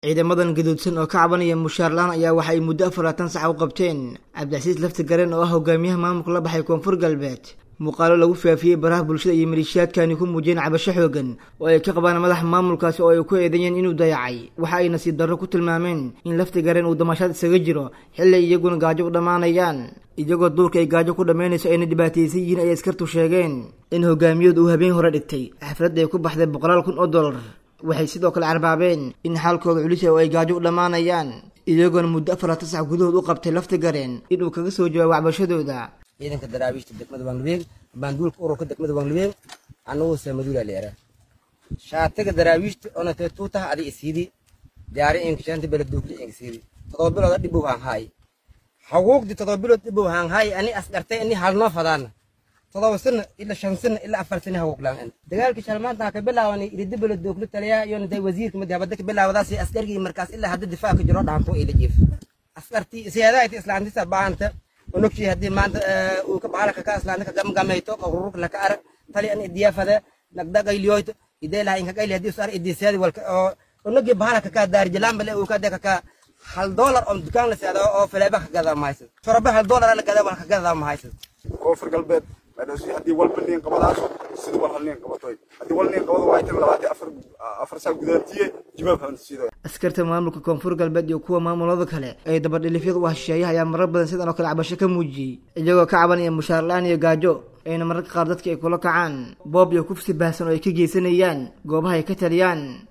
ciidamadan gaduudsan oo ka cabanaya mushaar la-aan ayaa waxa ay muddo afaraatan sax u qabteen cabdicasiis lafti gareen oo ah hogaamiyaha maamulka la baxay koonfur galbeed muuqaalo lagu faafiyey baraha bulshada iyo maleeshiyaadkani ku muujiyeen cabasho xoogan oo ay ka qabaan madaxa maamulkaasi oo ay ku eedeeyeen inuu dayacay waxa ay nasiib darro ku tilmaameen in lafti gareen uu damashaad isaga jiro xilli iyaguna gaajo u dhammaanayaan iyagoo duurka ay gaajo ku dhammaynayso ayna dhibaataysan yihiin ayay askartu sheegeen in hogaamiyadu uu habeen hore dhigtay xafladda ay ku baxday boqolaal kun oo dollar waxay sidoo kale carbaabeen in xaalkooda culisa oo ay gaajo u dhammaanayaan iyagoona muddo afaratan sax gudahood u qabtay lafti gareen inuu kaga soo jawaabo cabashadooda ciidanka daraawiishta degmada banglubeen baanduulka ururka degmada banglubeen annagu samaduula leera shaatiga daraawiishta ona tee tuutaha adi isiidi jaari inkishanta beladuukli inkisiidi todoba bilooda dhibow haan haay haguugdi todoba bilood dhibow haan haay ani asgartay ani halnoo fadaana todoba sana ila shan sana ila afar sana haguuglaan dagaalkii shalmaanta ka bilaawani iridi beladuukli taliya yona day wasiirka madi habada ka bilaawadaasi askargii markaas ilaa hadda difaaca jiro dhaanto ila jiif askartii siyaadahayti islaantisa baanta onogshii haddii maanta uu ka bahalaka ka aslaanta ka gamgamayto qururka laka arag tali an idiyafade nagdagayliyoyto idelaha inka gayli haddii usar idisiyadi walka oo onogii bahalaka ka daarijalaambale uu ka deka ka hal doolar oo dukaan la seeda oo faleeba ka gadaa mahaysid shorobe hal doolar la gadaa walka gadaa mahaysid koonfur galbeed haddii walba liin qabadaaso sida wal hal liin qabatoy haddii wal liin qabado waa tan labaatan afar afar saa gudaantiye jibaab hansiido askarta maamulka koonfur galbeed iyo kuwa maamulada kale ee dabadhilifyada u hesheeyaha ayaa marar badan sidan oo kale cabasho ka muujiyey iyagoo ka cabanaya mushaar la-aan iyo gaajo ayna mararka qaar dadka ay kula kacaan boob iyo kufsi baahsan oo ay ka geysanayaan goobaha ay ka taliyaan